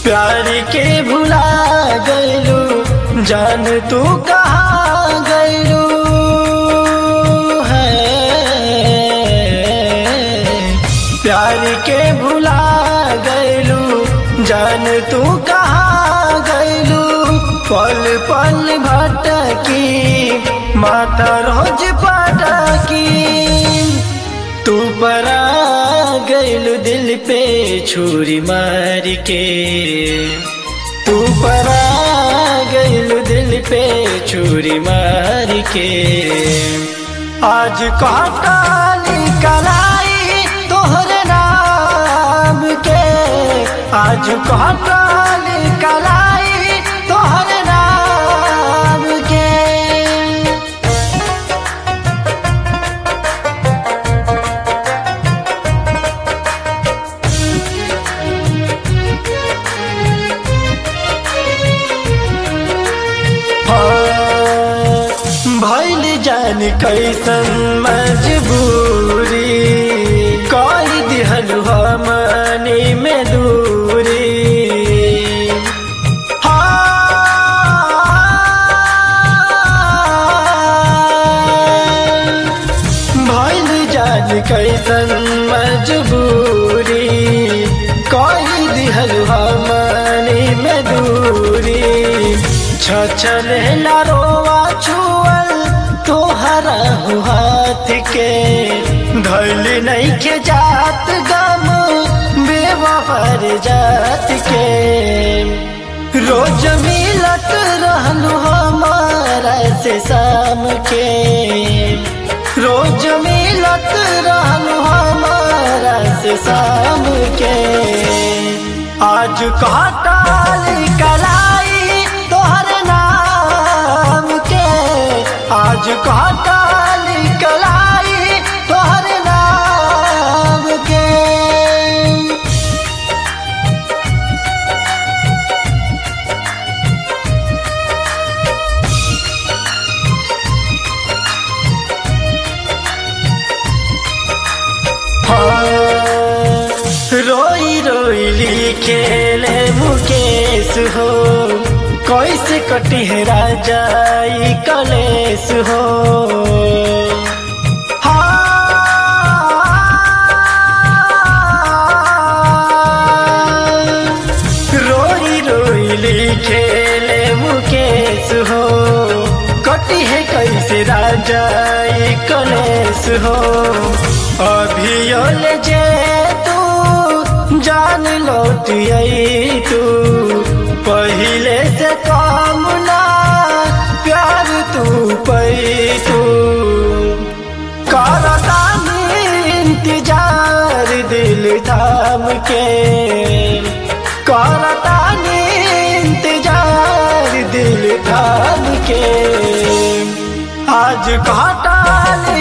प्यार के भुला गैलू जान तू कहाँ गैलू है प्यार के भुला गैलू जान तू कहाँ गैलू पल पल भटकी माता रोज पटकी तू परा गैलू दिल पे छुरी मार के तू परा गैलू दिल पे छुरी मार के आज काली कलाई तोहरे नाम के आज काली कलाई तोहरे नाम के भैल जान कैसन मजबूरी कर दिहल हमनी में दूरी भैल जान कैसन मजबूरी कर दिहल हमनी में दूरी छछल रोवा छुअल तोहरा हो हाथ के धैल नहीं के जात गम बेवफर जात के रोज मिलत रहलू हमारा से शाम के रोज मिलत रहलू हमारा से शाम के आज काटाल कलाई तोहर नाम के आज काटाल कलाई तोहर नाम के रोई रोई लिखेले मुकेश हो कैसे कटी है राजाई कलेश हो रोई रोई लिखेले मुकेश हो कटी है कैसे राजाई कलेश हो अभियोल जे तू जान लौट आई तू पहले से काम ना प्यार तू पई तू करतानी इंतजार दिल थाम के करतानी इंतजार दिल थाम के आज घाटाल